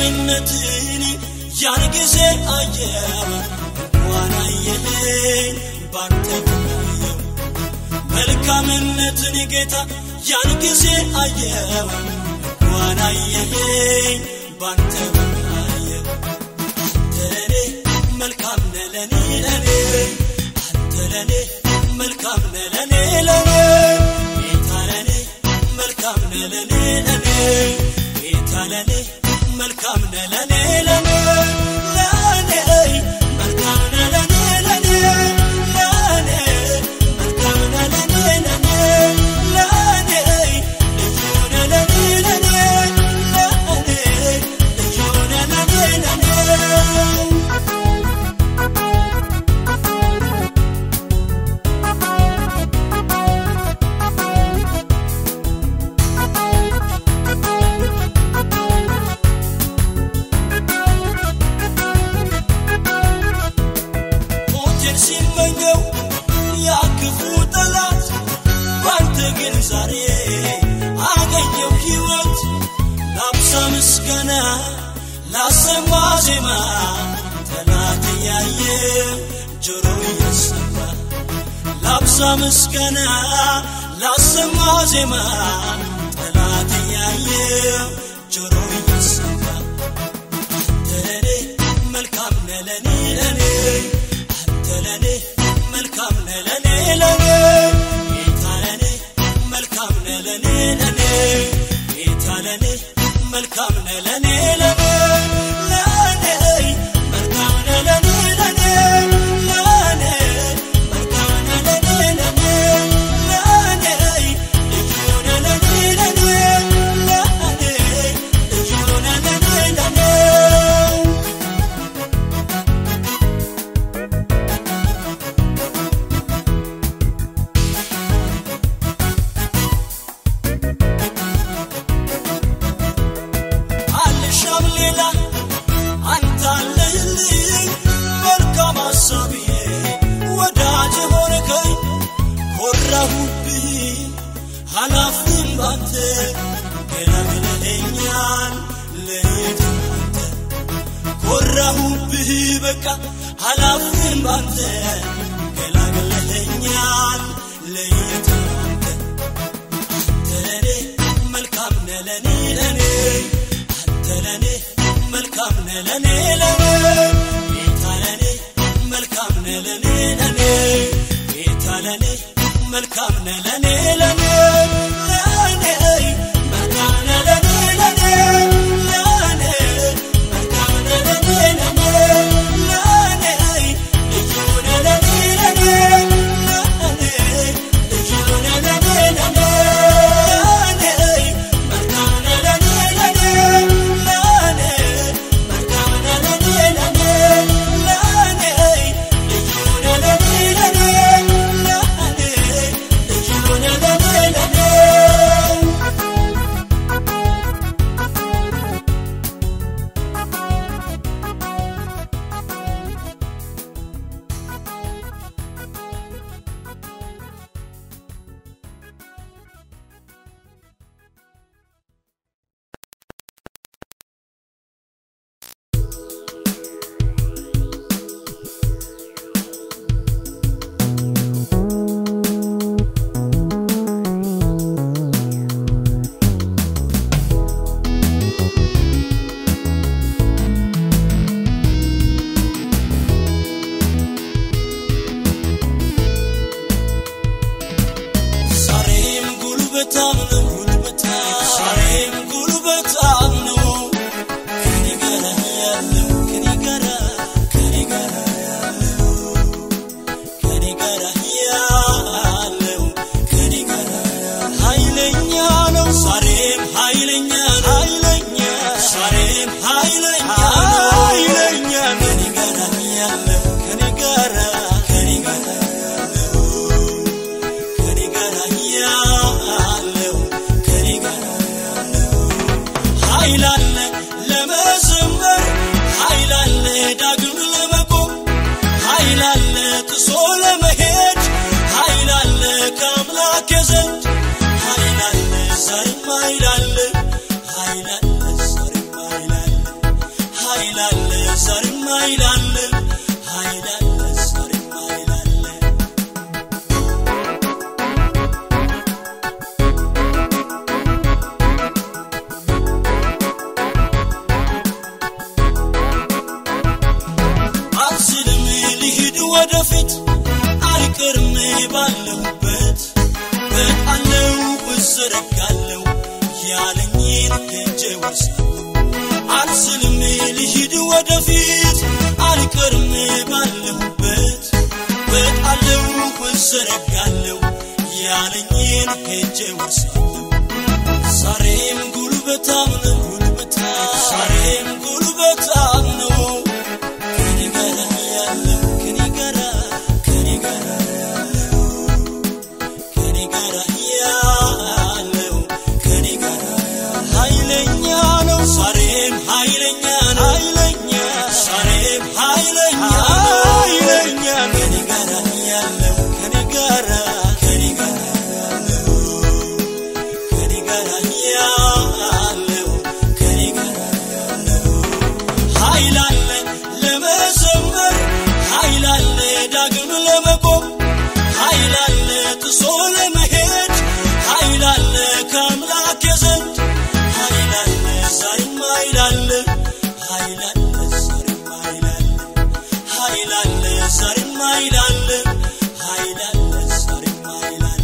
መልካምነትን ያን ጊዜ አየው እንኳን አየኸኝ ባንተ ብናየው መልካምነትን ጌታ ያን ጊዜ አየው እንኳን አየኸኝ ባንተ ብናየው አንተ ለኔ መልካም ነህ ለኔ ለኔ አንተ ለኔ መልካም ነህ ለኔ ለኔ ጌታ ለኔ መልካም ነህ ለኔ ለኔ ጌታ ለኔ መልካም ነህ ለኔ ለኔ ለኔ መልካም ነህ ለኔ ለኔ ለኔ መልካም ነህ ለኔ ለኔ ለኔ ልዩ ነህ ለኔ ለኔ ለኔ ልዩ ነህ ለኔ ለኔ ሞቴን ሲመኘው ያ ክፉ ጠላት ባንተ ግን ዛሬ አገኘው ሕይወት ላብዛ ምስጋና ላሰማ ዜማ ጠላት እያየ ጆሮ እየሰማ ላብዛ ምስጋና ላሰማ ዜማ ጠላት እያየ ጆሮ እየሰማ አንተ ለኔ መልካም ነህ ለኔ ለኔ አንተ ለኔ መልካም ነህ ለኔ ለኔ ጌታ ለኔ መልካም ነህ ለኔ ለኔ ጌታ ለኔ መልካም ነህ ለኔ ለኔ ለኔ መልካም ነህ ለኔ ለኔ ለኔ መልካም ነህ ለኔ ለኔ ለኔ ልዩ ነህ ለኔ ለኔ ለኔ ልዩ ነህ ለኔ ለኔ አልሻም ሌላ አንተ አለህልኝ መልካም አሳቢ ወዳጅ ሆንከኝ ኮራሁብህ ኃላፊም ባንተ ገላግለኸኛል ለየት አንተ ኮራሁብህ በቃ ኃላፊም ባንተ ገላግለኸኛል ለየት አንተ አንተ ለኔ መልካም ነህ ለኔ ለኔ አንተ ለኔ መልካም ነህ ለኔ ለኔ ጌታ ለኔ መልካም ነህ ለኔ ለኔ ጌታ ለኔ መልካም ነህ ለኔ ለኔ ለኔ መልካም ነህ ለኔ ለኔ ለኔ መልካም ነህ ለኔ ለኔ ለኔ ልዩ ነህ ለኔ ለኔ ለኔ ልዩ ነህ ለኔ ለኔ ለኔ መልካም ነህ ለኔ ለኔ ለኔ መልካም ነህ ለኔ ለኔ ለኔ ልዩ ነህ ለኔ ለኔ ለኔ ልዩ ነህ ለኔ ለኔ ዛሬም ጉልበታም ነው ጉልበታም ዛሬም ጉልበታም ነው ከኔ ጋር ያለው ከኔ ጋር ከኔ ጋር ያለው ከኔ ጋር ያለው ከኔ ጋር ኃይለኛ ነው ዛሬም ኃይለኛ ነው ኃይለኛ ዛሬም ኃይለኛ ነው ኃይለኛ ከኔ ጋር ያለው ከኔ ጋር ከኔ ጋር ያለው ከኔ ጋር ያለው ከኔ ጋር ያለው ኃይል አለ ለመዘመር ኃይል አለ ዳግም ለመቆም ኃይል አለ ጥሶ ለመሄድ ኃይል አለ ከአምላክ ዘንድ ኃይል አለ ዛሬም ኃይል አለ ኃይል አለ ዛሬም ኃይል አለ ያለኝን ሄጄ ወርሳለሁ አልስልም ልሂድ ወደፊት አልቀርም ባለሁበት ወጣለሁ እዘረጋለሁ ያለኝን ሄጄ ወርሳለሁ ዛሬም ጉልበታም ነው ጉልበታ ዛሬም ጉልበታም ነው ከኔ ጋር ያለው ከኔ ጋር ከኔ ጋር ያለው ከኔ ጋር ያለው ከኔ ጋር ያለው ኃይለኛ ነው ዛሬም ኃይለኛ ነው ኃይለኛ ዛሬም ኃይለኛ ነው ኃይለኛ ከኔ ጋር ያለው ከኔ ጋር ከኔ ጋር ያለው ከኔ ጋር ያለው ከኔ ጋር ያለው ኃይል አለ ለመዘመር ኃይል አለ ዳግም ለመቆም ኃይል አለ ጥሶ ለመሄድ ኃይል አለ ከአምላክ ዘንድ ኃይል አለ ዛሬም ኃይል አለ ኃይል አለ ዛሬም ኃይል አለ ኃይል አለ ዛሬም ኃይል አለ ኃይል አለ ዛሬም ኃይል አለ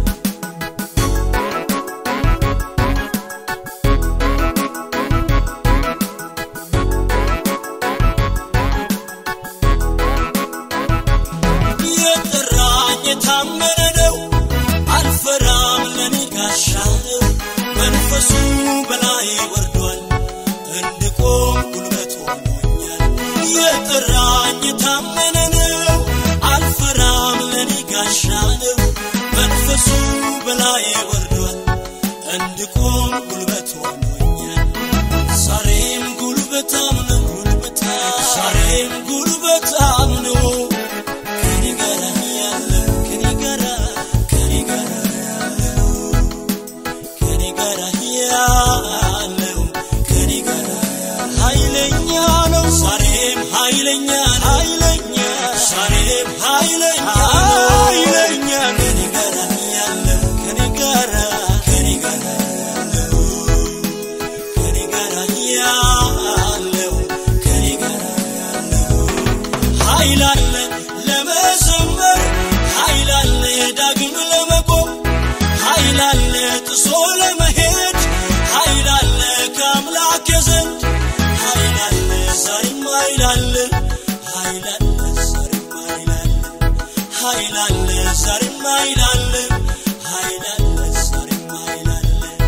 የጠራኝ የታመነ ነው አልፈራም ለኔ ጋሻ ነው መንፈሱ በላይ ወርዷል እንድቆም ጉልበት ሆኖኛል የጠራኝ የታመነ ነው አልፈራም ለኔ ጋሻ ነው መንፈሱ በላይ ወርዷል እንድቆም ጉልበት ሆኖኛል ዛሬም ጉልበታም ነው ጉልበታ ዛሬም ጉልበታም ነው ከኔ ጋር ያለው ከኔ ጋር ከኔ ጋር ያለው ከኔ ጋር ያለው ከኔ ጋር ያለው ኃይለኛ ነው ዛሬም ኃይለኛ ነው ኃይለኛ ዛሬም ኃይለኛ ነው ኃይለኛ ከኔ ጋር ያለው ከኔ ጋር ከኔ ጋር ያለው ከኔ ጋር ያለው ከኔ ጋር ያለው ኃይል አለ ለመዘመር ኃይል አለ ዳግም ለመቆም ኃይል አለ ጥሶ ለመሄድ ኃይል አለ ከአምላክ ዘንድ ኃይል አለ ዛሬም ኃይል አለ ኃይል አለ ዛሬም ኃይል አለ ኃይል አለ ዛሬም ኃይል አለ ኃይል አለ ዛሬም ኃይል አለ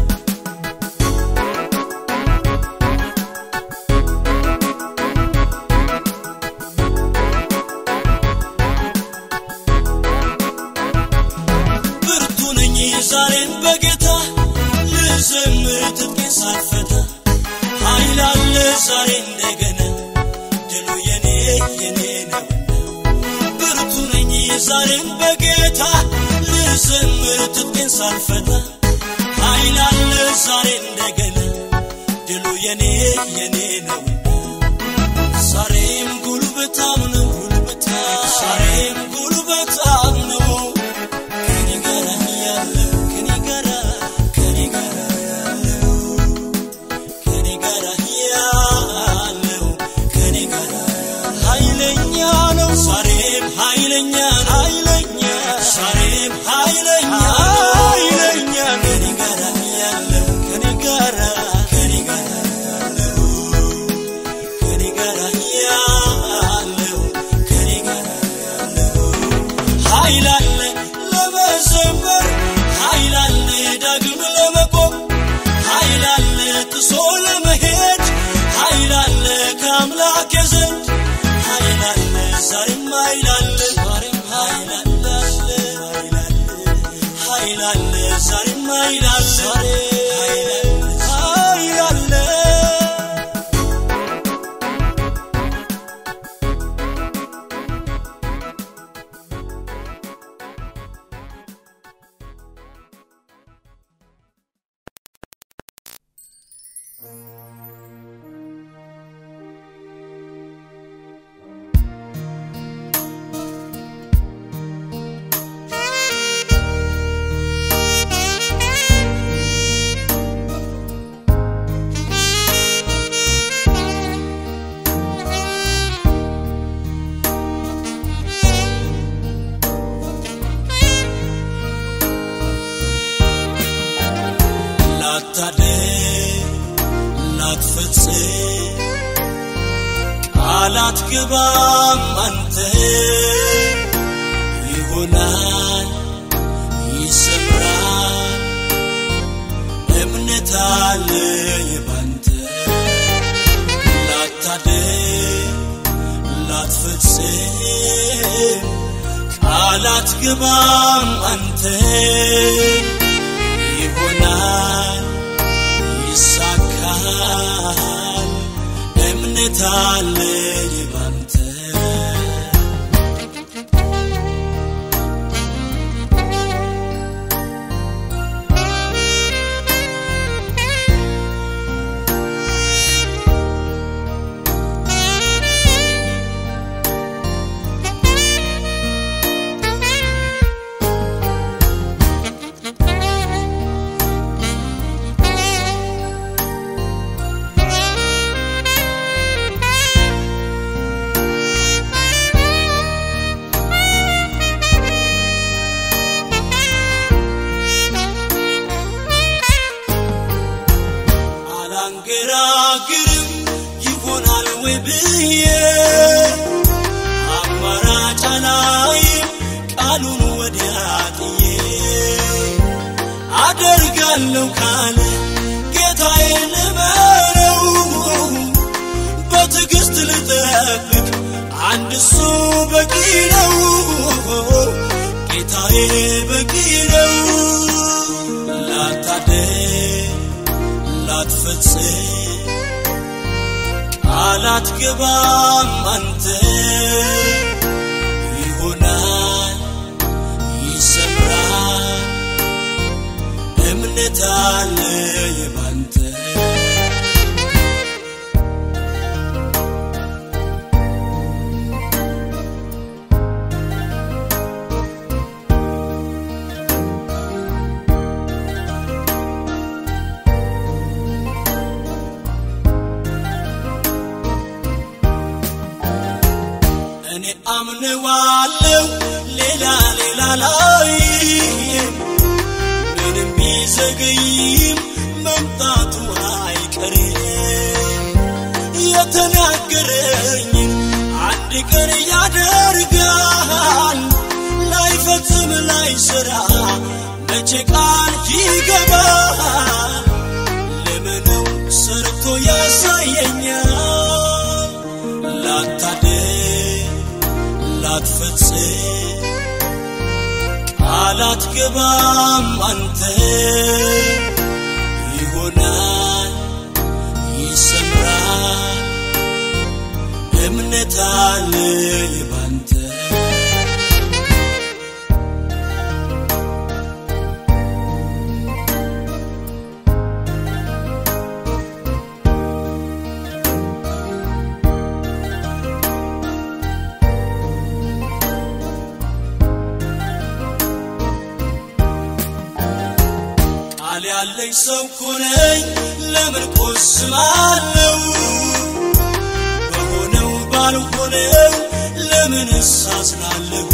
ብርቱ ነኝ ዛሬን በጌታ ልዘምር ትጥቄን ሳልፈታ ኃይል አለ ዛሬ እንደገና ድሉ የኔ የኔ ነውና ብርቱ ነኝ ዛሬን በጌታ ልዘምር ትጥቄን ሳልፈታ ኃይል አለ ዛሬ እንደገና ድሉ የኔ የኔ ነውና ዛሬም ጉልበታም ነው ጉልበታ ዛሬም ጉልበታም ነው ከኔ ጋር ያለው ከኔ ጋር ከኔ ጋር ያለው ከኔ ጋር ያለው ከኔ ጋር ያለው ኃይለኛ ነው ዛሬም ኃይለኛ ነው ኃይለኛ ዛሬም ኃይለኛ ነው ኃይለኛ ከኔ ጋር ያለው ከኔ ጋር ከኔ ጋር ያለው ከኔ ጋር ያለው ከኔ ጋር ያለው ኃይል አለ ለመዘመር ኃይል አለ ዳግም ለመቆም ኃይል አለ ጥሶ ለመሄድ ኃይል አለ ከአምላክ ዘንድ ኃይል አለ ዛሬም ኃይል አለ ዛሬም ኃይል አለ ኃይል አለ ኃይል አለ ዛሬም ኃይል አለ ኃይል አለ ላታደል ላትፈጽም ቃል አትገባም አንተ ይሆናል ይሰምራል እምነት አለኝ ባንተ ላታደግ ላትፈጽም ቃል አትገባም አንተ ይሆናል ይሳካል እምነት አለኝ ባንተ አላንገራግርም ይሆናል ወይ ብዬ አማራጭ አላይም ቃሉን ወዲያ ጥዬ አደርጋለሁ ካለ ጌታዬ ልበረው በትዕግሥት ልጠብቅ አንድ እሱ በቂ ነው ጌታዬ በቂ ነው ላታደግ ላትፈጽም ቃል አትገባም አንተ ይሆናል ይሰምራል እምነት አለኝ ባንተ እኔ አምነዋለው ሌላ ሌላ ላይ ምንም ቢዘገይም መምጣቱ አይቀርም የተናገረኝን አንድ ቀን ያደርጋል ላይፈጽም ላይሰራ መቼ ቃል ይገባል ለምነው ሰርቶ ያሳየኛል ላታደግ ላትፈጽም ቃል አትገባም አንተ ይሆናል ይሰምራል እምነት አለኝ ባንተ ቃል ያለኝ ሰው ኮነኝ ለምን ቆስማለው በሆነው ባልሆነው ለምን እሳዝናለሁ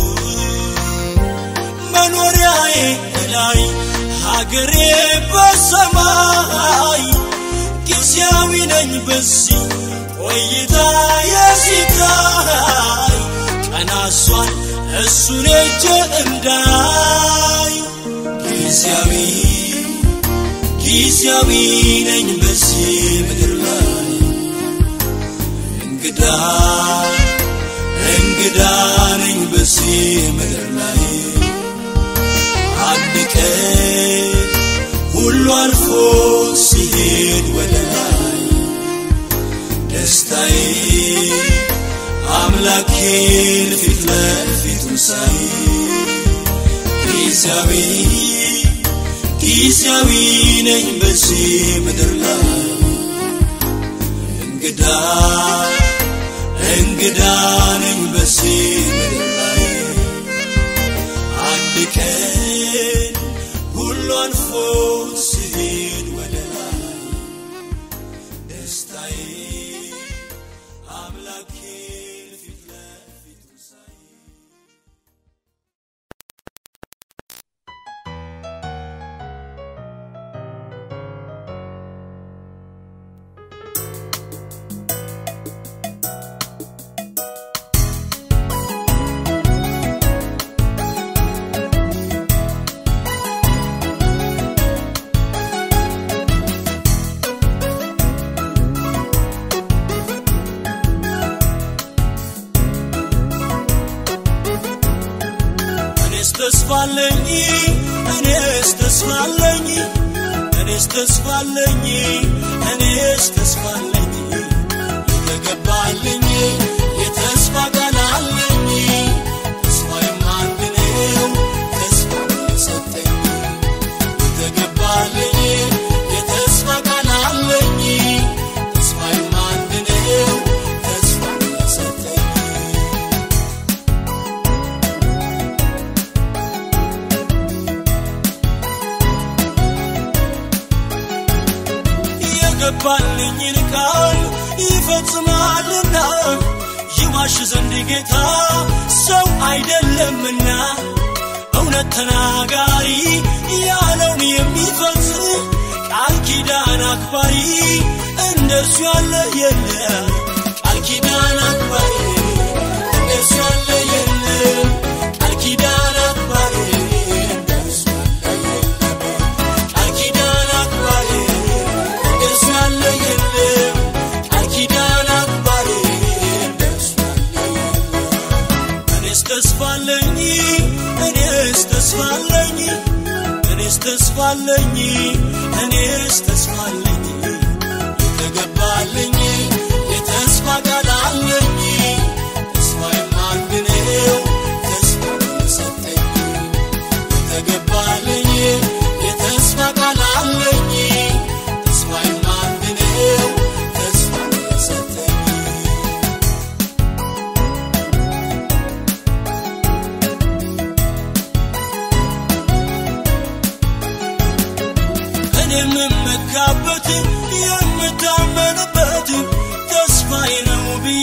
መኖሪያዬ ላይ ሀገሬ በሰማይ ጊዜያዊ ነኝ በዚህ ቆይታ የሲታይ ቀናሷን እሱን እጅ እንዳይ ጊዜያዊ ጊዜያዊ ነኝ በዚህ ምድር ላይ እንግዳ እንግዳ ነኝ በዚህ ምድር ላይ አንድ ቀን ሁሉ አልፎ ሲሄድ ወደ ላይ ደስታዬ አምላኬን ፊት ለፊቱን ሳይ ጊዜያዊ ጊዜያዊ ነኝ በዚህ ምድር ላይ እንግዳ እንግዳ ነኝ በዚህ ምድር ላይ አንድ ቀን ሁሉ አልፎ ሲሄድ ወደ ላይ ደስታዬ አምላኬን ፊት ለፊቱ ሳይ ተስፋለኝ እኔስ ተስፋለኝ እኔስ ተስፋለኝ እኔስ ተስፋለኝ የተገባልኝ የተስፋ ቃል አለኝ ተስፋዬም አንድ ነው ተስፋ የሰጠኝ የተገባልኝ የተስፋ ቃል አለኝ ተስፋዬም አንድ ነው ተስፋ የሰጠኝ የገባልኝን ቃል ይፈጽማልና ይዋሽ ዘንድ ጌታ ሰው አይደለምና እውነት ተናጋሪ ያለውን የሚፈጽም ቃል ኪዳን አክባሪ እንደርሱ ያለ የለም ቃል ኪዳን አክባሪ እንደርሱ ያለ የለም ቃል ኪዳን አክባሪ እንደርሱ ያለ የለም ቃል ኪዳን አክባሪ እንደርሱ ያለ የለም ቃል ኪዳን አክባሪ እንደርሱ ያለ የለም እኔስ ተስፋለኝ እኔስ ተስፋለኝ እኔስ ተስፋለኝ እኔስ ተስፋለኝ የተገባልኝ የተስፋ ቃል አለኝ ተስፋዬም አንድ ነው ተስፋ የሰጠኝ የተገባልኝ የተስፋ ቃል አለኝ ተስፋዬም አንድ ነው ተስፋ የሰጠኝ እኔ የምመካበት የምታመንበት ተስፋዬ ነው ብዬ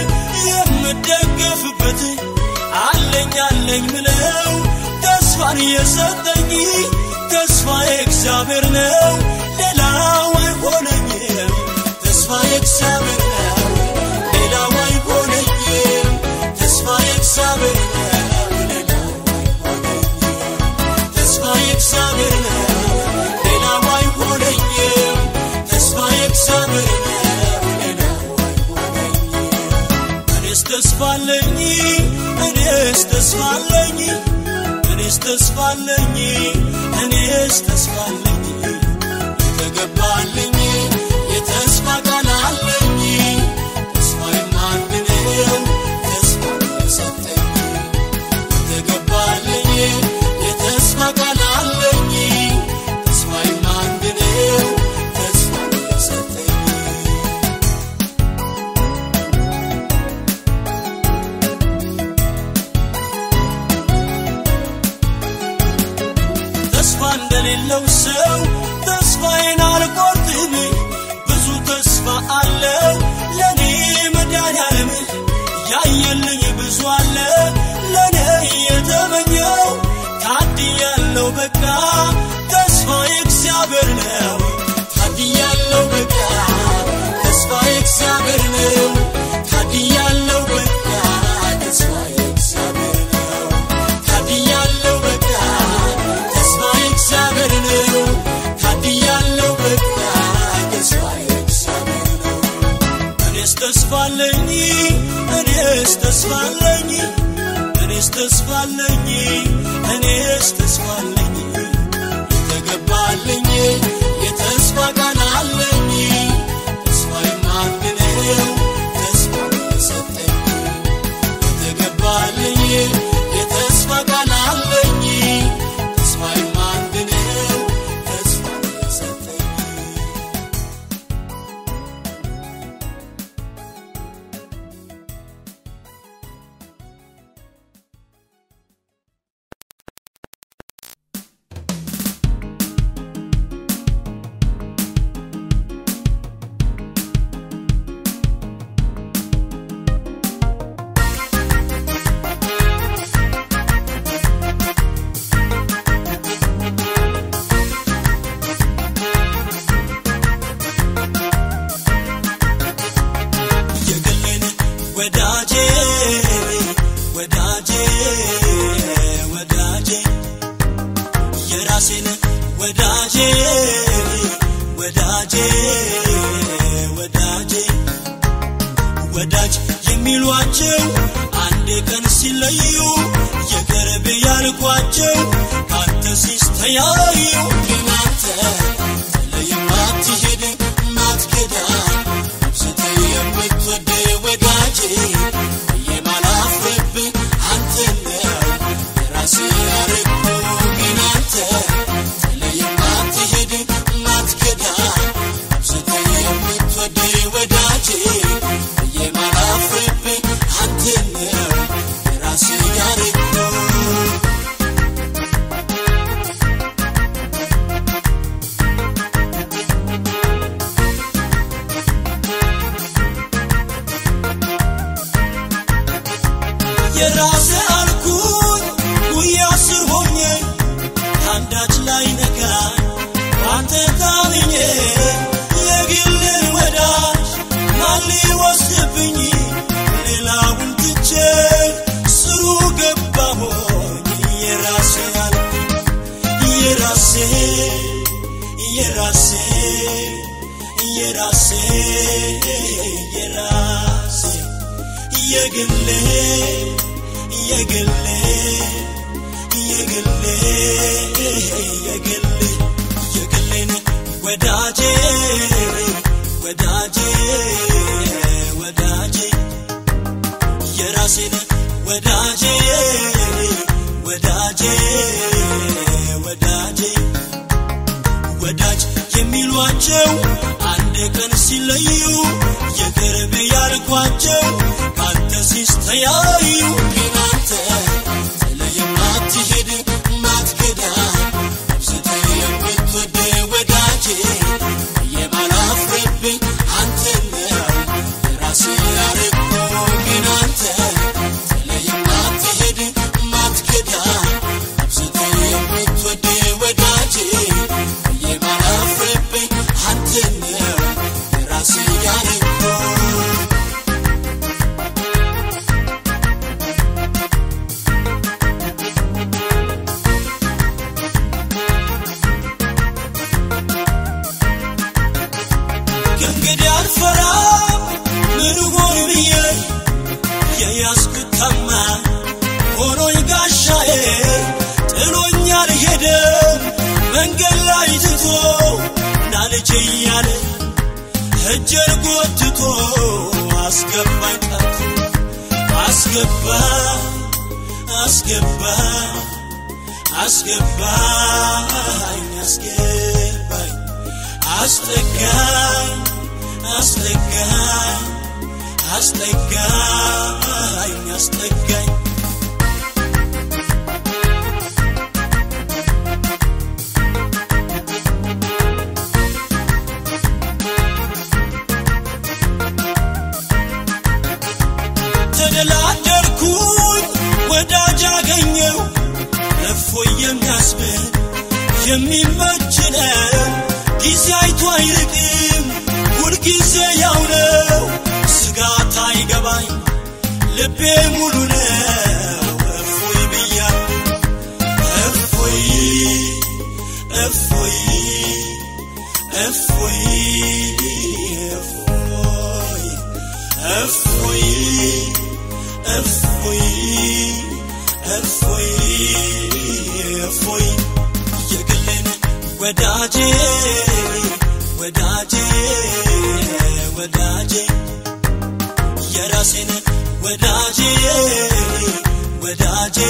የምደገፍበት አለኝ አለኝ ምለው ተስፋን የሰጠኝ ተስፋዬ እግዚአብሔር ነው ሌላው አይሆነኝም ተስፋዬ እግዚአብሔር ነው ሌላው አይሆነኝም ተስፋዬ እግዚአብሔር ነው ሌላው አይሆነኝም ተስፋዬ እግዚአብሔር ነው ሌላው አይሆነኝም ተስፋዬ እግዚአብሔር ነው ሌላው አይሆነኝም እኔስ ተስፋለኝ እኔስ ተስፋለኝ እኔስ ተስፋለኝ እኔስ ተስፋለኝ የተገባልኝ የተስፋ ቃል አለኝ ተስፋዬም አንድ ነው ተስፋ የሰጠኝ የተገባልኝ የተስፋ ቃል አለኝ ተስፋዬም አንድ ነው ተስፋ የሰጠኝ ተስፋ እንደሌለው ሰው ተስፋዬን አልቆርጥም ብዙ ተስፋ አለው ለኔ መድኃኒዓለም ያየልኝ ብዙ አለ ለኔ የተመኘው ታድያለው በቃ ተስፋ እግዚአብሔር ነው ታድያለው በቃ ተስፋ እግዚአብሔር ነው ታድያለው በቃ ተስፋ እግዚአብሔር ነው ታድያለው በቃ ተስፋ እግዚአብሔር ነው ታድያለው በቃ ተስፋ እግዚአብሔር ነው እኔስ ተስፋለኝ እኔስ ተስፋለኝ እኔስ ተስፋለኝ እኔስ ተስፋለኝ የተገባልኝ የተስፋ ቃል አለኝ ተስፋዬም አንድ ነው ተስፋ የሰጠኝ የተገባልኝ የተስፋ ቃል አለኝ ተስፋዬም አንድ ነው ተስፋ የሰጠኝ የግሌን ወዳጄ ወዳጄ ወዳጄ የራሴን ወዳጄ ወዳጄ ወዳጄ ወዳጅ የሚሏቸው አንድ ቀን ሲለዩ የቅርብ ያልኩ ያልኳቸው ካንተ ሲስተያዩ ግን አንተ ጥለህ የማትሄድ ማትገዳ አብዝተ የምትወድ ወዳጄ የማላፍርብህ አንተ ነው የራሴ ያረግኩ ግን አንተ ጥለህ የማትሄድ ማትገዳ አብዝተ የምትወድ ወዳጄ የማላፍርብህ አንተ ነው የራሴ ያረግኩ የራሴ አልኩኝ ጉያ ስር ሆኜ አንዳች ላይ ነጋ አንተ ታምኜ የግልን ወዳጅ ማን ሊወስድብኝ ሌላውን ትቼ ስሩ ገባሆኝ የራሴ አልኩኝ የራሴ የራሴ የራሴ የራሴ የግሌ የግሌ የግሌ የግሌ የግሌን ወዳጄ ወዳጄ ወዳጄ የራሴን ወዳጄ ወዳጄ ወዳጄ ወዳጅ የሚሏቸው አንድ ቀን ሲለዩ የቅርብ ያልኳቸው ካንተ ሲስተያዩ ግን አንተ ጥለህ የማትሄድ ማትገዳ አብዝተህ የምትወድ ወዳጄ የማላፍርብህ አንተ ነው የራሴ ያረግኩ ግን አንተ ጥለህ የማትሄድ ማትገዳ አብዝተህ የምትወድ ወዳጄ የማላፍርብህ አንተ ነው የራሴ ያረግኩ ከእንግዲህ አልፈራም ምን ሆን ብዬ የያዝኩት ታማኝ ሆኖኝ ጋሻዬ ጥሎኝ አልሄደም መንገድ ላይ ትቶ ና ልጄ እያለ እጄን ጎትቶ አስገባኝ ጠርቶ አስገባኝ አስገባኝ አስገባኝ አስገባኝ አስጠጋኝ አስጠጋኝ አስጠጋኝ አስጠጋኝ ተደላደልኩኝ ወዳጅ አገኘው እፎይ የሚያስብል የሚመች ነው ጊዜ አይቶ አይርቅም ሁልጊዜ ያው ነው ስጋት አይገባኝ ልቤ ሙሉ ነው እፎይ ብያለሁ እፎይ እፎይ እፎይ እፎይ እፎይ እፎይ እፎይ የግሌን ወዳጄ ወዳጄ ወዳጄ የራሴን ወዳጄ ወዳጄ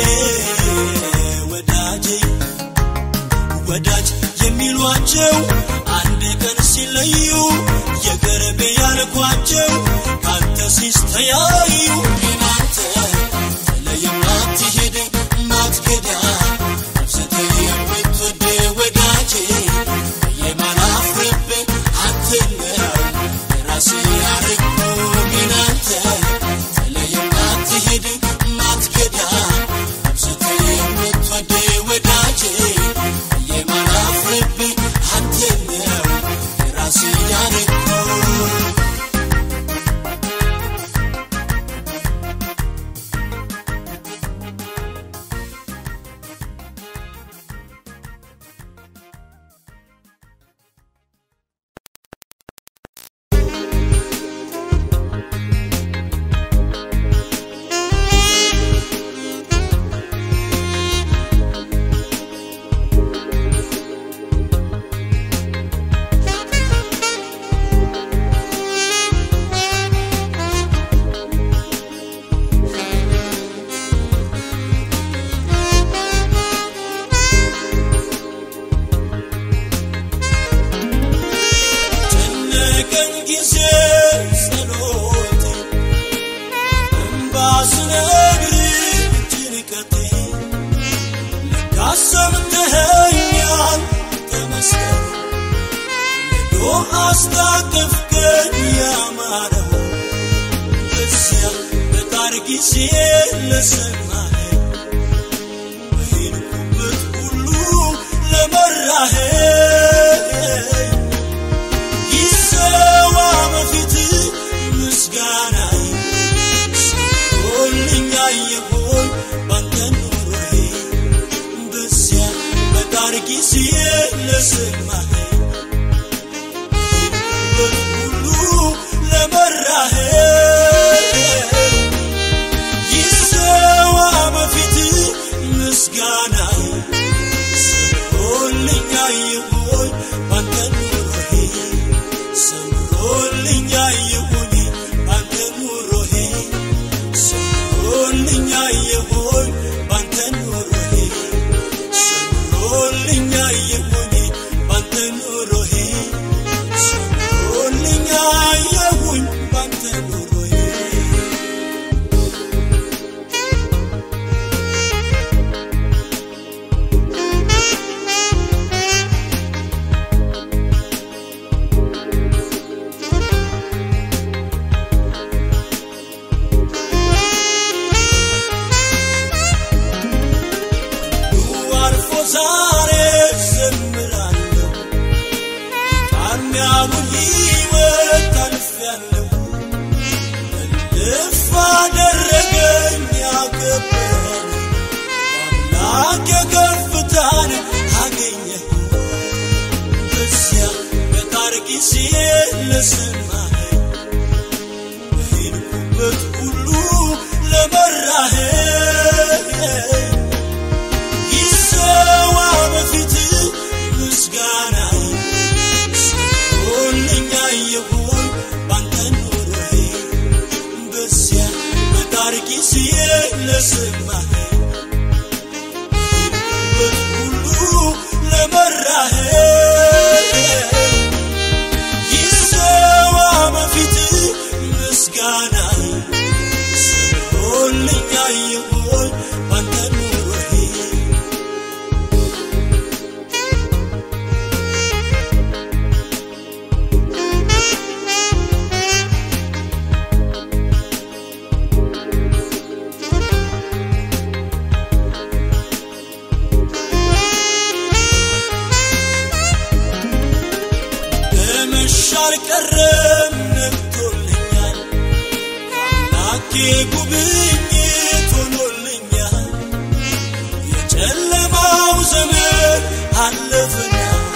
ወዳጄ ወዳጅ የሚሏቸው አንድ ቀን ሲለዩ የቅርብ ያልኳቸው ካንተ ሲስተያዩ ግን አንተ ጥለህ የማትሄድ ማትገዳ አብዝተህ የምትወድ ወዳጄ የማላፍርብህ አንተ ነው የራሴ ያረግኩ ግን አንተ ጥለህ የማትሄድ ማትገዳ አብዝተህ የምትወድ ወዳጄ የማላፍርብህ አንተ ነው የራሴ ያረግኩ በጨነቀኝ ጊዜ ጸሎቴ እምባ ስነግር ጭንቀቴ ለካስ ሰምተኸኛል ተመስገን ነዶ አስታቀፍከኝ ያማረው በዚያ በጣር ጊዜ ለሰማኸኝ በሄድኩበት ሁሉ ለመራኸኝ ይሰዋ በፊት ምስጋናዬ ሰጥቶልኛ የሆን ባንተ ኑሮዬ በዚያ በጣር ጊዜ ለሰማኸኝ በሄድኩበት ሁሉ ለመራኸኝ ይሰዋ በፊት ምስጋናዬ ሰምሮልኛ ይሁን ባንተ ኑሮዬ ሰምሮልኛ ይሁን ባንተ ኑሮዬ ሰምሮልኛ ይሁን ባንተ ኑሮዬ ሰምሮልኛ ይሁን ባንተ ኑሮዬ ሰምሮልኛ ይሁን ባንተ ኑሮዬ አርፎ ዛሬ ዘምራለሁ ቃርሚያውን ሕይወት አልፌያለሁ እልፍ አደረገኝ ያከበረኝ በአምላክ የከፍታን አገኘሁ በዚያ በጣር ጊዜ ለሰማኸኝ በሄድኩበት ሁሉ ለመራኸኝ ይሰዋ በፊት ምስጋናዬ ሰጥቶልኛ የሆን ባንተ ኑሮዬ በዚያ በጣር ጊዜ ለሰማኸኝ በሄድኩበት ሁሉ ለመራኸኝ ይሰዋ በፊት ምስጋናዬ ሰጥቶልኛ የሆን ባንተ ኑሮዬ በመሻ አልቀረም ነግቶልኛል አምላኬ ጉብኝት ሆኖልኛል የጨለማው ዘመን አለፈና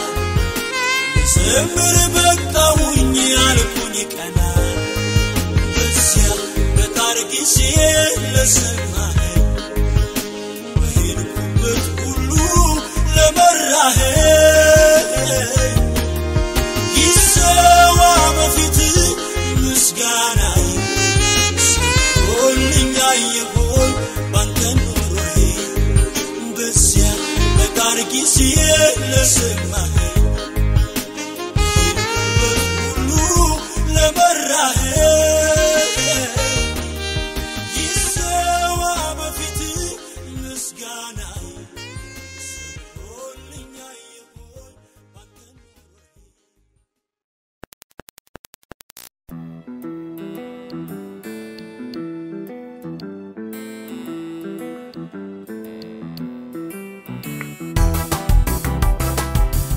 ልዘምር በቃውኝ ያልኩኝ ቀና በዚያ በጣር ጊዜ ለሰማኸኝ በሄድኩበት ሁሉ ለመራኸኝ ይሰዋ በፊት ምስጋናዬ ሰጥቶልኛ የሆን ባንተ ኑሮዬ በዚያ በጣር ጊዜ ለሰማኸኝ በሄድኩበት ሁሉ ለመራኸኝ ይሰዋ በፊት ምስጋናዬ ሰጥቶልኛ የሆን ባንተ ኑሮዬ ♪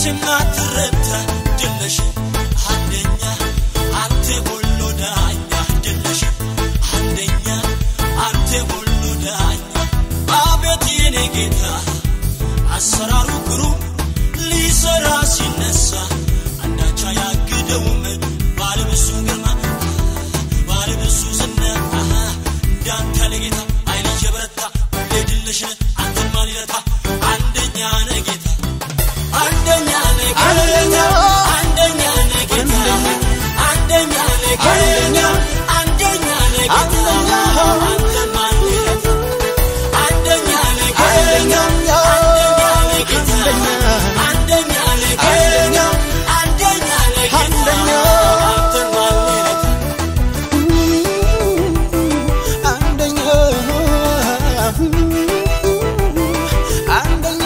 መቼም አትረታ ድለሽ አንደኛ አንተ ሁሉ ዳኛ ድለሽ አንደኛ አንተ ሁሉ ዳኛ አቤት የኔ ጌታ አሰራሩ ግሩም ሊሰራ ሲነሳ አንዳቻ ያግደውም ባለብሱ ግርማ ባለብሱ ዝና እንዳንተ ለጌታ አይልጅ የበረታ ሁሌ ድልሽ አንተን ማን ይረታ አንደኛ ነህ ጌታ አንደኛ ነህ ጌታ አንደኛ ነህ ጌታ አንደኛ ነህ ጌታ አንደኛ ነህ ጌታ አንተን ማን ይረታ አንደኛ ነህ ጌታ አንደኛ ነህ ጌታ አንደኛ ነህ ጌታ አንደኛ ነህ ጌታ አንተን ማን ይረታ አንደኛ አንደኛ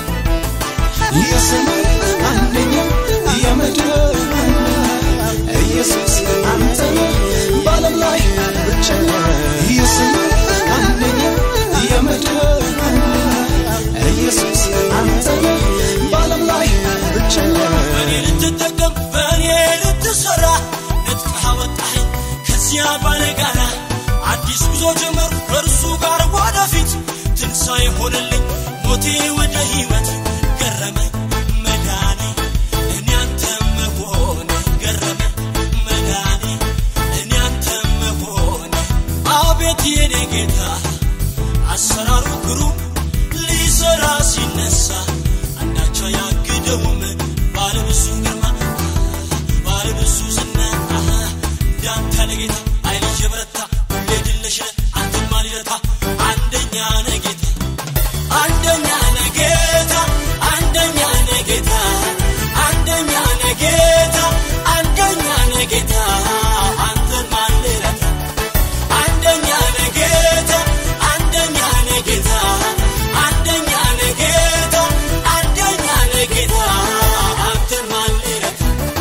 የሰማይ አንደኛ የምድር ኢየሱስ አንተ በዓለም ላይ ብቸኛ የሰማይ አንደኛ የምድር ኢየሱስ አንተ በዓለም ላይ ብቸኛ በእኔ ልትጠቀም በእኔ ልትሰራ ነጥቀህ አወጣኸኝ ከዚያ ባለ ጋራ አዲስ ጉዞ ጀመር ከእርሱ ጋር ወደፊት ትንሣኤ ሆነልኝ ሞቴ ወደ ሕይወት ገረመኝ መዳኔ እኔ አንተ መሆኔ ገረመኝ መዳኔ እኔ አንተ መሆኔ አቤት የኔ ጌታ አሰራሩ ግሩም ሊሰራ ሲነሳ አንዳቻ ያግደውም ባለብዙ ግርማ ባለብዙ ዝና እንዳንተ ለጌታ አይልጅ የበረታ ሁሌ ድለሽ አንተን ማን ይረታ አንደኛ ነህ ጌታ አንደኛ ነህ ጌታ አንደኛ ነህ ጌታ አንደኛ ነህ ጌታ አንደኛ ነህ ጌታ አንተን ማን ይረታ አንደኛ ነህ ጌታ አንደኛ ነህ ጌታ አንደኛ ነህ ጌታ አንደኛ ነህ ጌታ አንተን ማን ይረታ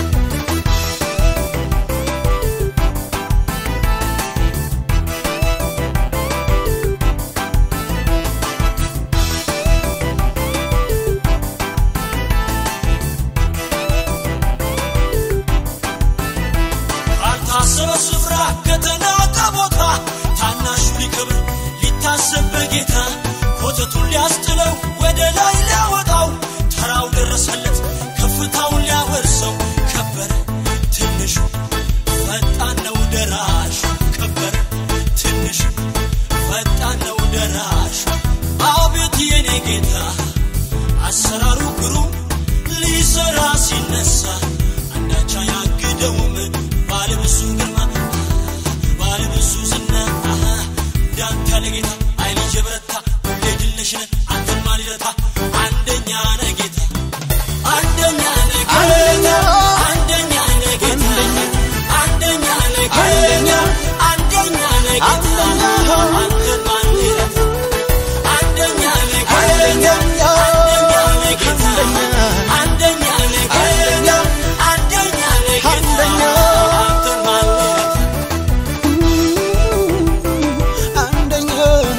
ካልታሰበ ስፍራ ከተናቀ ቦታ ታናሹ ሊከብር ሊታሰብ በጌታ ኮተቱን ሊያስጥለው ወደ ላይ ሊያወጣው ተራው ደረሰለት ከፍታውን ሊያወርሰው ከበረ ትንሹ ፈጣን ነው ደራሽ ከበረ ትንሹ ፈጣን ነው ደራሽ አቤት የኔ ጌታ አሰራሩ ግሩም ሊሰራ ሲነሳ አንዳቻ ያግደውም ባለብዙ ግርማ ባለብዙ ዝና እንዳንተ ለጌታ አይልጅ የበረታ ሁሌ ድልሽ ነህ አንተን ማን ይረታ አንደኛ ነህ ጌታ አንደኛ ነህ ጌታ አንደኛ ነህ ጌታ አንደኛ ነህ ጌታ አንደኛ ነህ ጌታ አንተን ማን ይረታ አንደኛ ነህ ጌታ አንደኛ ነህ ጌታ አንደኛ ነህ ጌታ አንደኛ ነህ ጌታ አንተን ማን ይረታ አንደኛ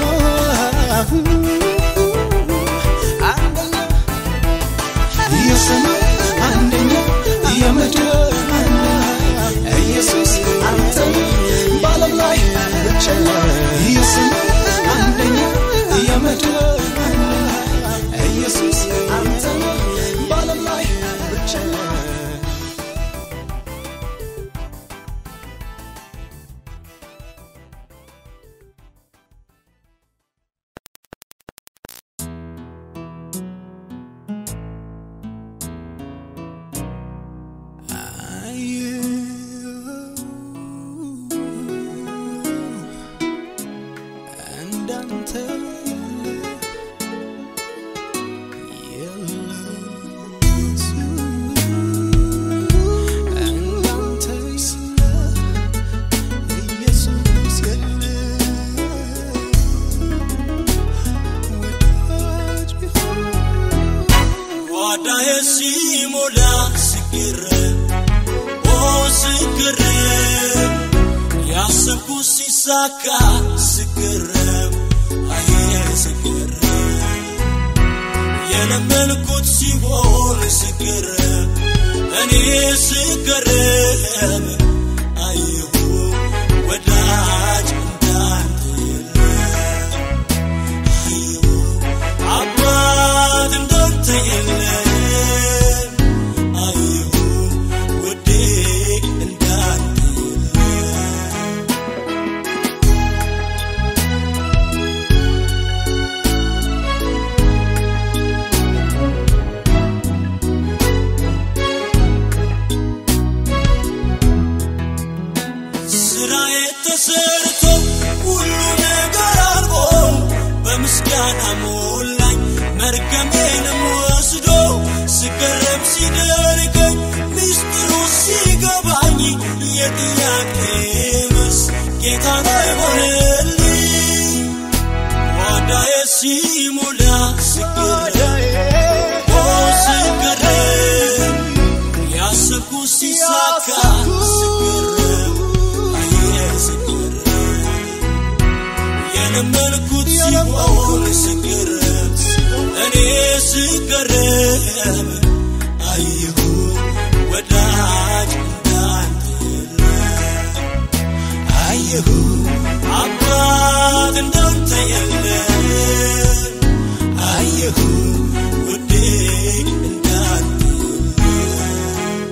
አንደኛ የሰማይ አንደኛ የምድር ኢየሱስ አንተ በዓለም ላይ ብቸኛ የሰማይ አንደኛ የምድር ኢየሱስ አንተ በዓለም ላይ ብቸኛ እንዳንተ እንዳንተ ኢየሱስ የለ ወዳጅ ቢሆን ጓዳዬ ሲሞላ ስገረም ኦ ስገረም ያሰብኩት ሲሳካ ስገረም አየ ስገረም የለመንኩት ሲሆን ስገረም እኔ ስገረም አየሁ ወዳጅ እንዳንተ የለም አየሁ አባት እንዳንተ የለም አየሁ ውዴ እንዳንተ የለም ስራዬ ተሰርቶ ሁሉ ነገር አልቆ በምስጋና ሞላኝ መርገሜንም ወስዶ ስገረም ሲደርገኝ ሚስጥሩ ሲገባኝ የጥያቄ መልስ ጌታ ነው የሆነልኝ ዋዳዬ ሲሞላ ስገረም ኦ ስገረም ያሰብኩ ሲሳካ ስገረም አየ ስገረም የለመንኩት ሲሆን ስገረም እኔ ስገረም አየሁ ወዳጅ እንዳንተ የለም አየሁ አባት እንዳንተ የለም አየሁ ውዴ እንዳንተ የለም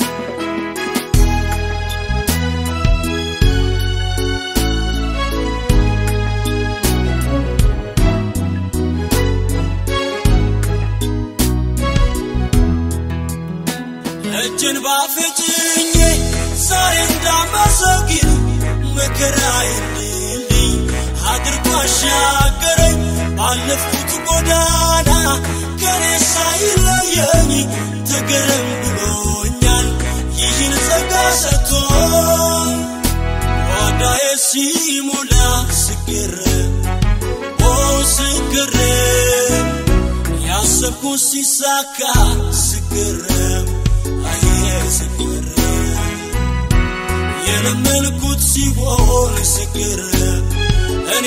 እጅን ባፌ ጭኜ ዛሬ እንዳመሰግን መከራዬን ድልድይ አድርጎ አሻገረኝ ባለፍኩት ጎዳና ከኔ ሳይለየኝ ተገረም ብሎኛል ይህን ጸጋ ሰጥቶኝ ዋዳዬ ሲሞላ ስገረም ኦ ስገረም ያሰብኩ ሲሳካ ስገረም አየ ስገረም የለመንኩት ሲሆን ስገረም እኔ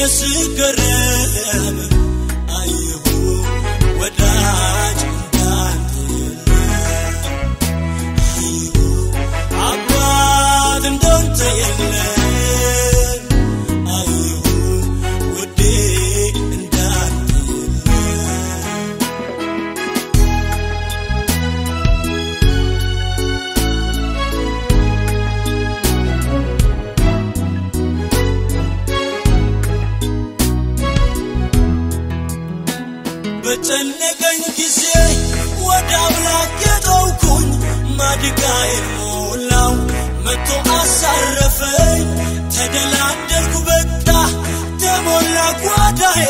ስገረም አየሁ ወዳጅ እንዳንተ የለም አየሁ አባት እንዳንተ የለም አየሁ ውዴ እንዳንተ የለም በጨነቀኝ ጊዜ ወደ አምላክ የጠውኩኝ ማድጋዬን ሞላው መቶ አሳረፈኝ ተደላደልኩ በቃ ተሞላ ጓዳዬ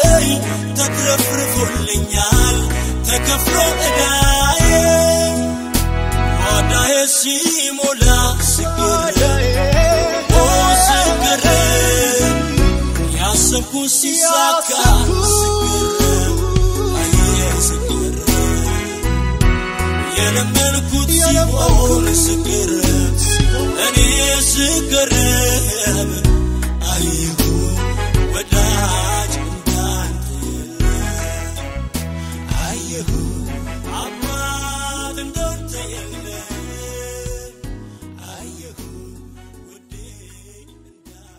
ተትረፍርፎልኛል ተከፍሎ ዕዳዬ ጓዳዬ ሲሞላ ስገረም ኦ ስገረም ያሰብኩ ሲሳካ ስገረም አየ ስገረም የለመንኩት ሲሆን ስገረም እኔ ስገረም አየሁ ወዳጅ እንዳንተ የለም አየሁ አባት እንዳንተ የለም አየሁ ውዴ እንዳንተ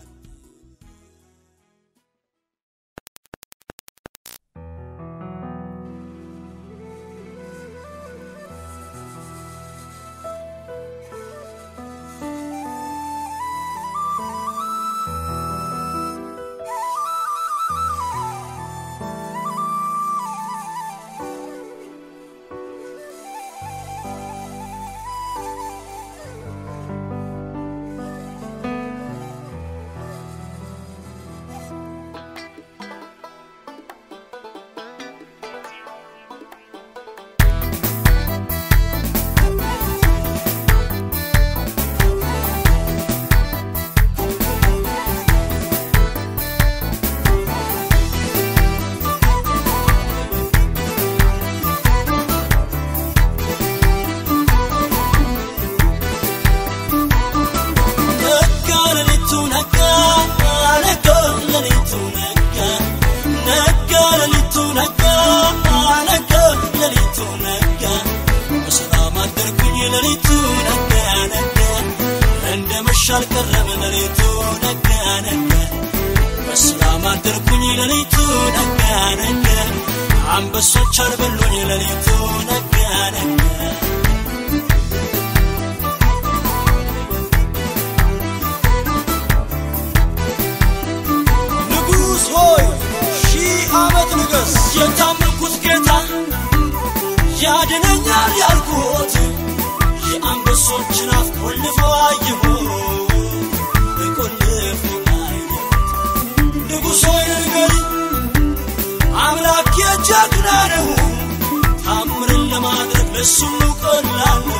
መሸ አልቀረም ሌሊቱ ነጋ ነጋ በሰላም አደርኩኝ ሌሊቱ ነጋ ነጋ አንበሶች አልበሉኝ ሌሊቱ ነጋ ነጋ ንጉሥ ሆይ ሺህ ዓመት ንገስ የታመንኩት ጌታ ያድነኛል ያልኩት የአንበሶችን አፍ ቆልፎ አየሁ ቆልፎ አየሁ ንጉሥ ሆይ ንገሪ አምላክ የጀግና ነው ታምርን ለማድረግ ለሱም ቀላል ነው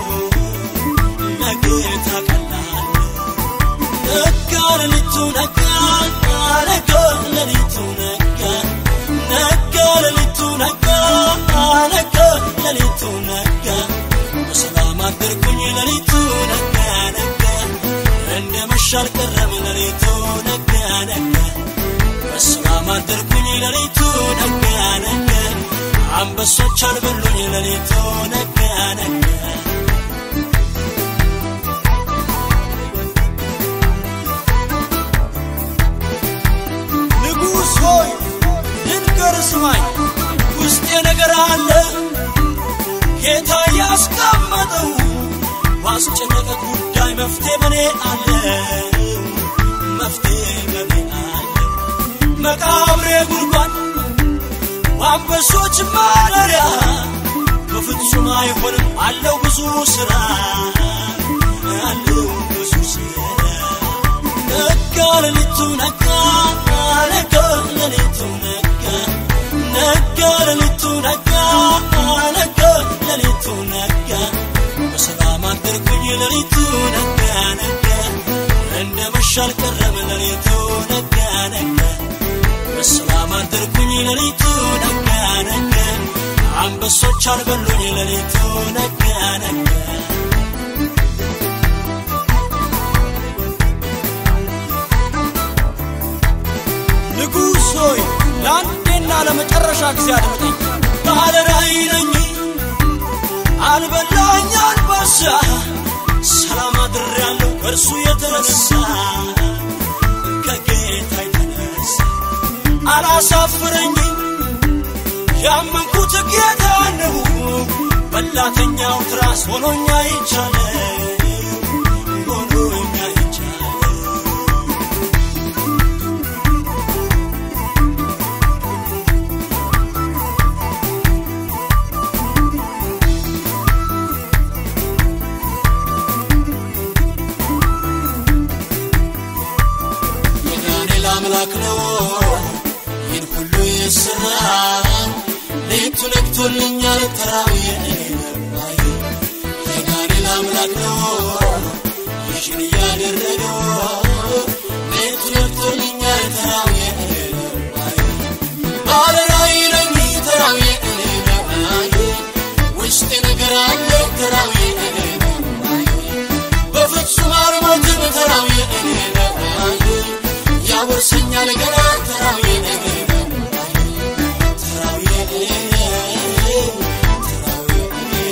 ለጌታ ቀላል ነው ነጋ ሌሊቱ ነጋ ነጋ ሌሊቱ ነጋ ነጋ ሌሊቱ ነጋ ነጋ ሌሊቱ ነጋ በሰላም አደርኩኝ ሌሊቱ ነጋ ነጋ እንደ መሸ አልቀረም ሌሊቱ ነጋ ነጋ በሰላም አደርኩኝ ሌሊቱ ነጋ ነጋ አንበሶች አልበሉኝ ሌሊቱ ነጋ ነጋ ንጉሥ ሆይ ልንገር ስማኝ ውስጤ ነገር አለ ጌታ ያስቀመጠው ባስጨነቀ ጉዳይ መፍትሄ በኔ አለ መፍትሄ በኔ አለ መቃብሬ ጉድጓድ አንበሶች ማደሪያ በፍጹም አይሆንም አለው ብዙ ስራ አለው ብዙ ስራ ነጋ ሌሊቱ ነጋ ነጋ ሌሊቱ ነጋ ነጋ ሌሊቱ ነጋ ነጋ ሌሊቱ ነጋ በሰላም አደርኩኝ ሌሊቱ ነጋ ነጋ እንደ መሸ አልቀረም ሌሊቱ ነጋ ነጋ በሰላም አደርኩኝ ሌሊቱ ነጋ ነጋ አንበሶች አልበሉኝ ሌሊቱ ነጋ ነጋ ንጉሥ ሆይ ለአንዴና ለመጨረሻ ጊዜ አድምጠኝ ባለ ራእይ ነኝ አልበላኝ አንበሳ ሰላም አድሬያለሁ ከእርሱ የተነሳ ከጌታ የተነሳ አላሳፍረኝም ያመንኩት ጌታ ነው በላተኛው ትራስ ሆኖኛ ይቻለ ሆኖኛ ይቻለ የዳንኤል አምላክ ነው ይህን ሁሉ የሰራ ሌቱ ነግቶልኛል ተራው የነባይ የዳንኤል አምላክ ነው ይህን እያደረገው ሌቱ ነግቶልኛል ተራው የነባይ ባለራእይ ነኝ ተራው የነባይ ውስጤ ነገር አለ ተራው የነባይ በፍጹም አልሞትም ተራው የነባይ ያወርሰኛል ገና ተራው የነባይ ተራው የነባይ ተራው የነባይ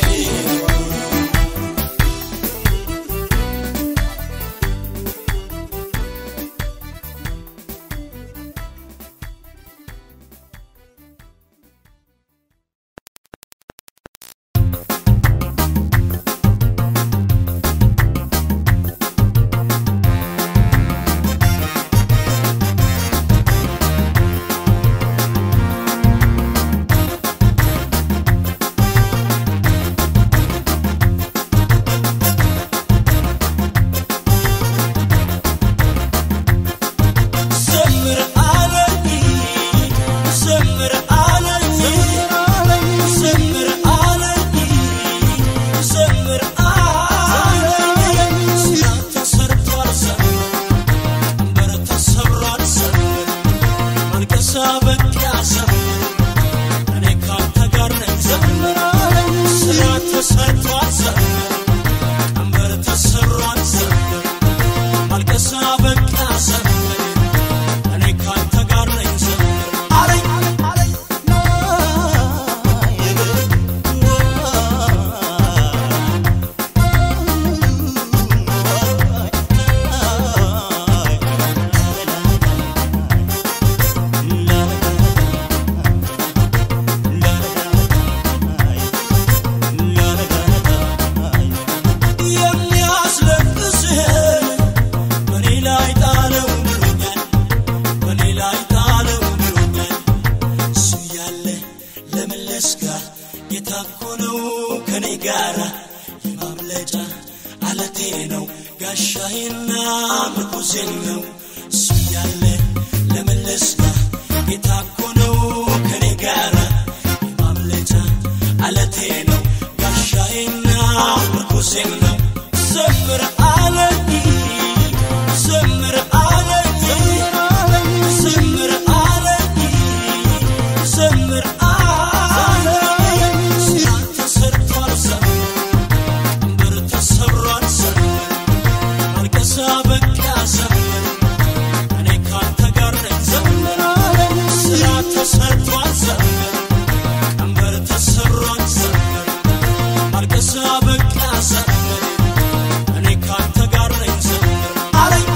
አለቴ ነው ጋሻዬና ምርኩዜ ነው እሱ ያለ ለመለስጋ ጌታ እኮ ነው ከኔ ጋራ የማምለጫ አለቴ ነው ጋሻዬና ምርኩዜ ነው ዘምር አለኝ ዘምር አለኝ ዘምር አለኝ ዘምር አለኝ ስራ ተሰርቷል ዘምር ቀንበር ተሰብሯል ዘምር ማልቀሳ በቃ ዘምር እኔ ካንተ ጋር ነኝ ዘምር ስራ ተሰርቷል ዘምር ቀንበር ተሰብሯል ዘምር ማልቀሳ በቃ ዘምር እኔ ካንተ ጋር ነኝ ዘምር አለኝ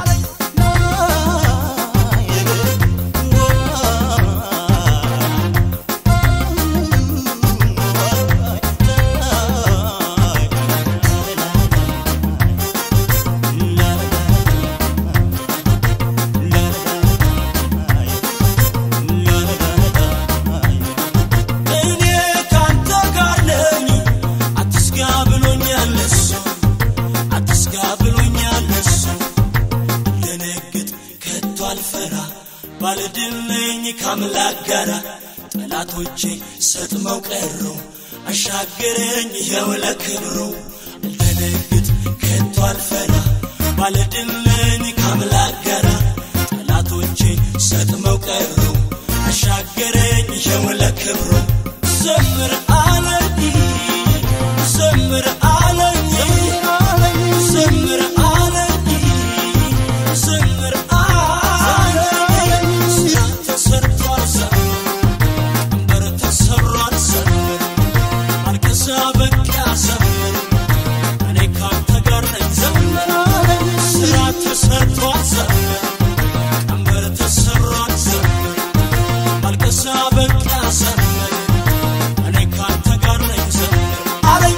እኔ ካንተ ጋር ነኝ አትስጋ ብሎኛል እሱ አትስጋ ብሎኛል እሱ ልደነግጥ ከቶ አልፈራ ባልድል ነኝ ከአምላክ ጋራ ጠላቶቼ ሰጥመው ቀሩ አሻገረኝ ይኸው ለክብሩ ልደነግጥ ከቶ አልፈራ ባልድል ነኝ ከአምላክ ጋራ ጠላቶቼ ሰጥመው ቀሩ አሻገረኝ ይኸው ለክብሩ ዘምር አለኝ ዘምር አለኝ ዘምር አለኝ ዘምር አለኝ ስራ ተሰርቷል ዘምር ቀንበር ተሰብሯል ዘምር ማልቀሳ በቃ ዘምር እኔ ካንተ ጋር ነኝ ዘምር ስራ ተሰርቷል ዘምር ቀንበር ተሰብሯል ዘምር ማልቀሳ በቃ ዘምር እኔ ካንተ ጋር ነኝ ዘምር አለኝ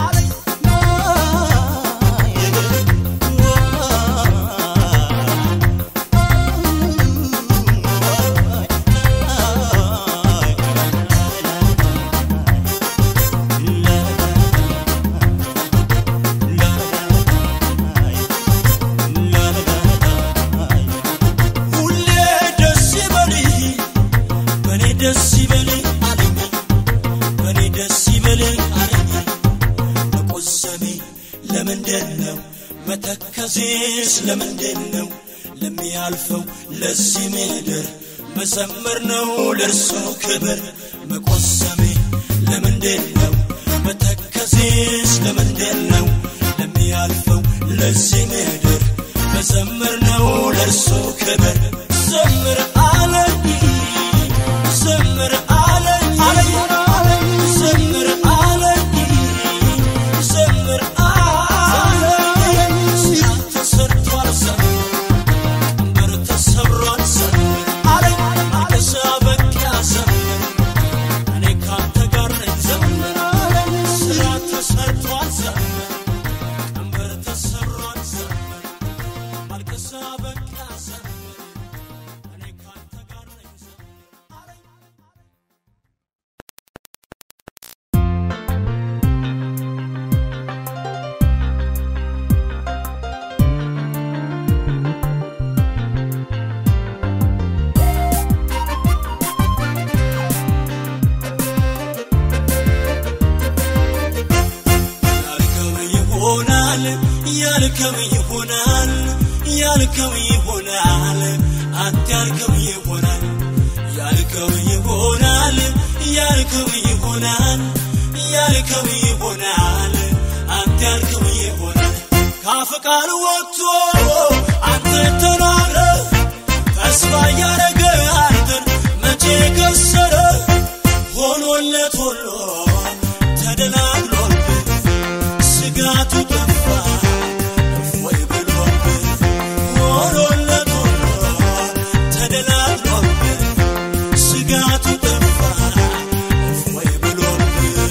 ሁሌ ደስ ይበልህ በኔ ደስ ይበልህ አለኝ በኔ ደስ ይበልህ አለኝ መቆዘሜ ለምንድን ነው መተከዜስ ለምንድን ነው ለሚያልፈው ለዚህ ምድር መዘመር ነው ለእርሱ ክብር መቆዘሜ ለምንድን ነው መተከዜስ ለምንድን ነው ለሚያልፈው ለዚህ ምድር መዘመር ነው ለእርሱ ክብር ዘምር አለኝ ዘምር አለኝ ዘምር አለኝ ዘምር አለኝ ስራ ተሰርቷል ዘምር ቀንበር ተሰብሯል ዘምር አለኝ ማልቀሳ በቃ ዘምር እኔ ካንተ ጋር ነኝ ዘምር ስራ ተሰርቷል ዘምር ቀንበር ተሰብሯል ዘምር ማልቀሳ በቃ ዘምር እኔ ካንተ ጋር ነኝ ዘምር አለኝ ያልከው ይሆናል ያልከው ይሆናል ያልከው ይሆናል አንተ ያልከው ይሆናል ያልከው ይሆናል ያልከው ይሆናል ያልከው ይሆናል አንተ ያልከው ይሆናል ካፍ ቃል ወጥቶ አንተ ተናግረ ተስፋ ያረገ አንተን መቼ ከሰረ ሆኖለት ሁሉ ተደላድሎበት ስጋቱ ጠፋ እፎይ ብሎበት ሆኖለት ሁሉ ተደላድሎበት ስጋቱ ጠፋ እፎይ ብሎበት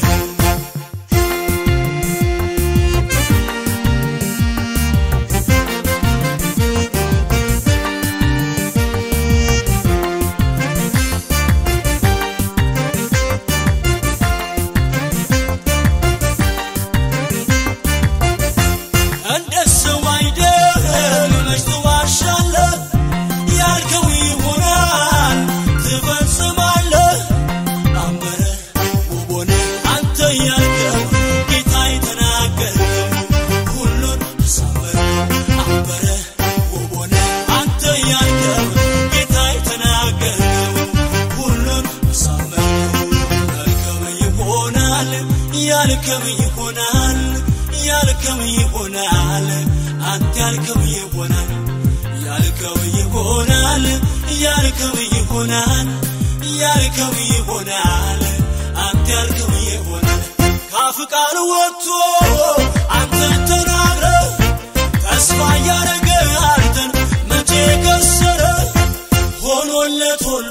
ያልከው ይሆናል ያልከው ይሆናል ያልከው ይሆናል ያልከው ይሆናል አንተ ያልከው ይሆናል ካፍ ቃል ወጥቶ አንተ ተናግረ ተስፋ ያረገ አንተን መቼ ከሰረ ሆኖለት ሁሉ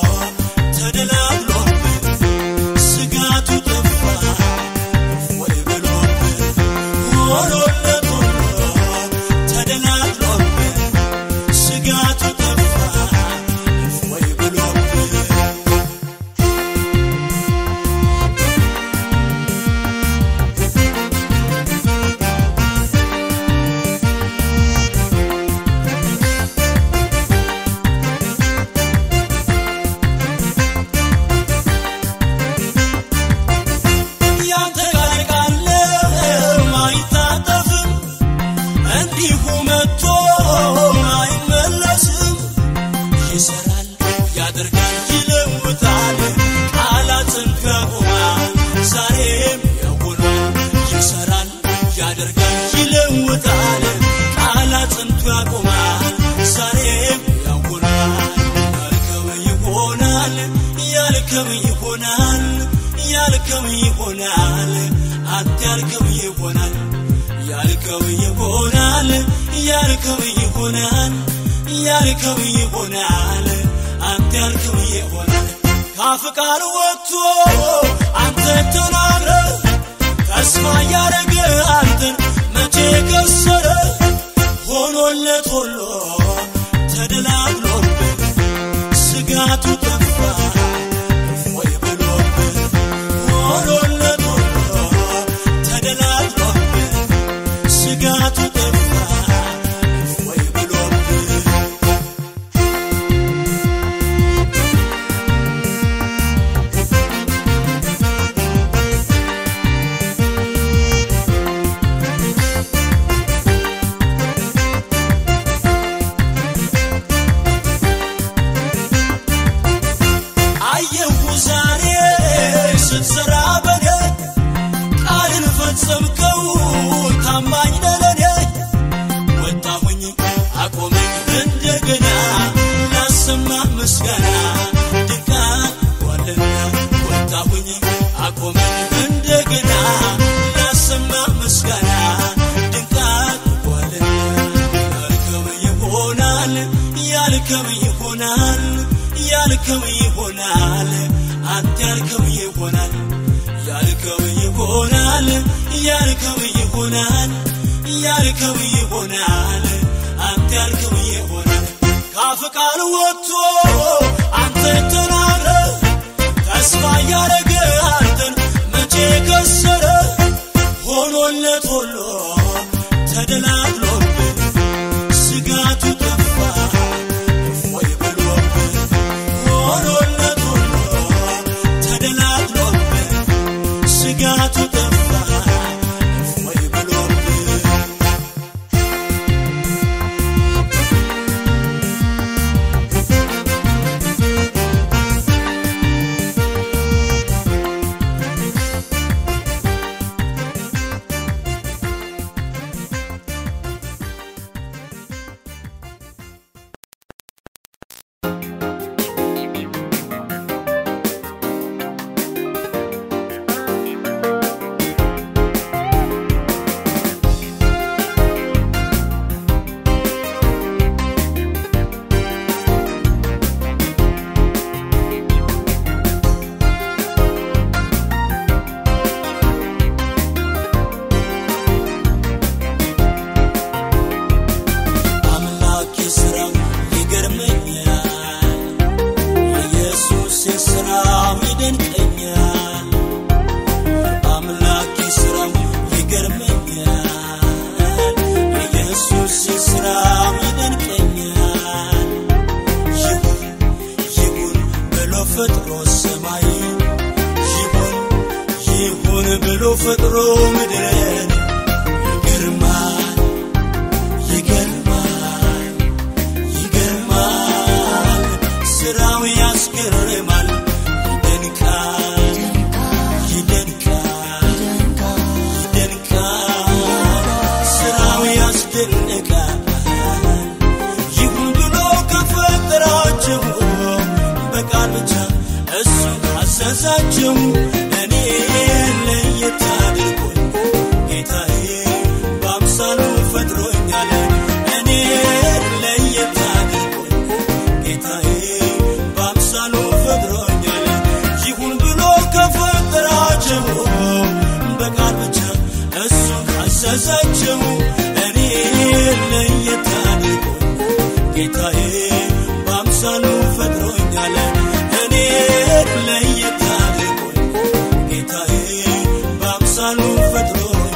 ተደላብሎብህ ስጋቱ ጠፋ ወይ ብሎብህ ሆኖለት ሁሉ ተደላብሎብህ ስጋቱ ጠፋ ወይ ብሎብህ ያንተ ቃል ቃል አይታጠፍም እንዲሁ መጥቶ አይመለስም ይሰራል ያደርጋል ይለውጣል ቃላትን ያቆማል ዛሬም ያውኗል ይሰራል ያደርጋል ይለውጣል ቃላትን ያቆማል ዛሬም ያውኗል ያልከው ይሆናል ያልከው ይሆናል ያልከው ይሆናል አንተ ያልከው ይሆናል ያልከው ይሆናል ያልከው ይሆናል ያልከው ይሆናል አንተ ያልከው ይሆናል ካፍ ቃል ወጥቶ አንተ ተናግረ ተስፋ ያረገ አንተን መቼ ከሰረ ሆኖለት ሁሉ ተደላብሎብህ ስጋቱ ጠፋ ወይ ብሎብህ ሆኖለት ሁሉ ተደላድሎብህ ስጋቱ ጠፋ ወይ ብሎብህ አየሁ ዛሬ ስትሰራ በኔ ቃልን ፈጸምከው ታማኝ ነህ ለኔ ወጣሁኝ አቆመኝ እንደገና ላሰማ ምስጋና ድንቅ ዋልና ወጣሁኝ አቆመኝ እንደገና ላሰማ ምስጋና ድንቅ ዋልና ያልከው ይሆናል ያልከው ይሆናል ያልከው ይሆናል አንተ ያልከው ይሆናል ያልከው ይሆናል ያልከው ይሆናል ያልከው ይሆናል አንተ ያልከው ይሆናል ካፍ ቃል ወጥቶ አንተ ተናግረ ተስፋ ያረገ አንተን መቼ ከሰረ ሆኖለት ሁሉ ተደላድሎብህ ስጋቱ ጠፋ ወይ ብሎብህ ሆኖለት ሁሉ ተደላድሎብህ ስጋቱ ጠፋ ወይ ብሎብህ አምላክ ስራው ይገርመኛል የኢየሱስ ስራው ይደንቀኛል አምላክ ስራው ይገርመኛል የኢየሱስ ስራው ይደንቀኛል ይሁን ይሁን ብሎ ፈጥሮ ሰማይ ይሁን ይሁን ብሎ ፈጥሮ ምድርን ይገርማል ይገርማል ይገርማል ስራው ያስገርማል ይደንቃል ይደንቃል ይደንቃል ስራው ያስደንቃል ካዘዛቸው እኔ ለየት አድርጎኝ ጌታዬ በአምሳሉ ፈጥሮኛል እኔ ለየት አድርጎኝ ጌታዬ በአምሳሉ ፈጥሮኛል ይሁን ብሎ ከፈጠራቸው በቃል ብቻ እሱ ካዘዛቸው እኔ ለየት አድርጎኝ ጌታዬ በአምሳሉ ፈጥሮኛል እኔ ለየት አድርጎኝ ጌታዬ በአምሳሉ ፈጥሮኛል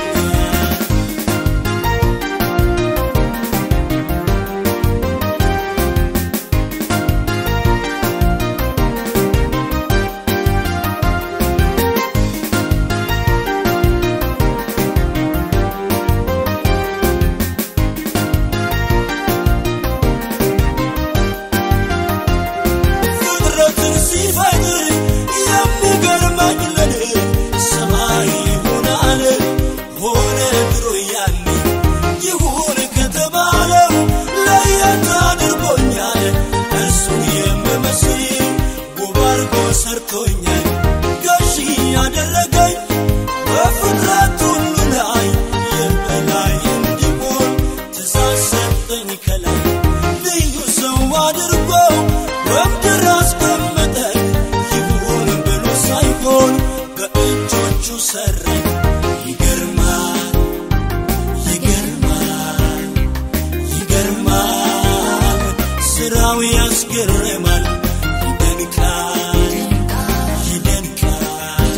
ፍጥረትን ሲፈጥር የሚገርመኝ ለኔ ሰማይ ይሁን አለ ሆነ ድሮ ያኔ ይሁን ከተባለው ለየት አድርጎኛል እርሱን የምመስል ውብ አድርጎ ሰርቶኛል ገዢ ያደረገኝ በፍጥረት ሁሉ ላይ የበላይ እንዲሆን ትእዛዝ ሰጠኝ ከላይ ልዩ ሰው አድርጎ በምድር አስቀመጠኝ ይሁን ብሎ ሳይሆን በእጆቹ ሰራኝ ይገርማል ይገርማል ይገርማል ስራው ያስገርማል ይደንቃል ይደንቃል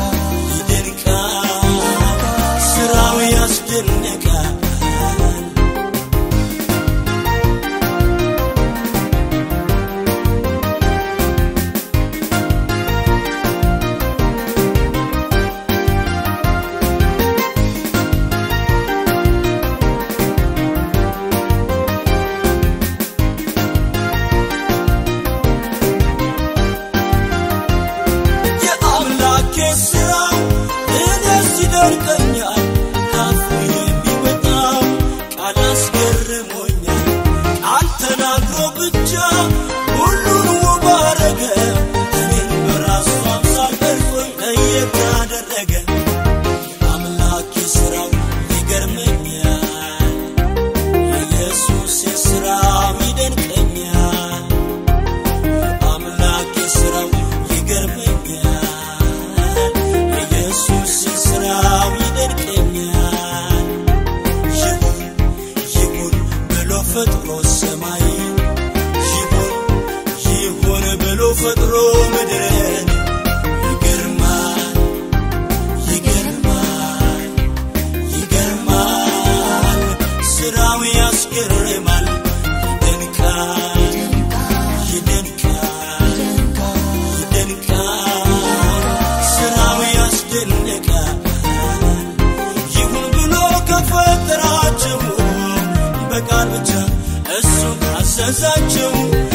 ይደንቃል ስራው ያስደንቃል የአምላኬ ስራው እኔስ ይደንቀኛል ካፉ የሚወጣው ቃል አስገርሞኛል ቃል ተናግሮ ብቻ ሁሉን ውብ አረገ እኔን በራሱ አምሳል ቀርጾኝ ለየት አደረገ የአምላኬ ስራው ይገርመኛል የኢየሱስ ስራው ይደንቀኛል አምላክ ስራው ይገርመኛል ኢየሱስ ስራው ይደንቀኛል ይሁን ይሁን ብሎ ፈጥሮ ሰማይ ይሁን ይሁን ብሎ ፈጥሮ ምድርን ይገርማል ይገርማል ይገርማል ስራው ያስገርማል ይደንቃል ይደንቃል ይደንቃል ስራው ያስደንቃል ይሁን ብሎ ከፈጠራቸው በቃል ብቻ እሱ ካዘዛቸው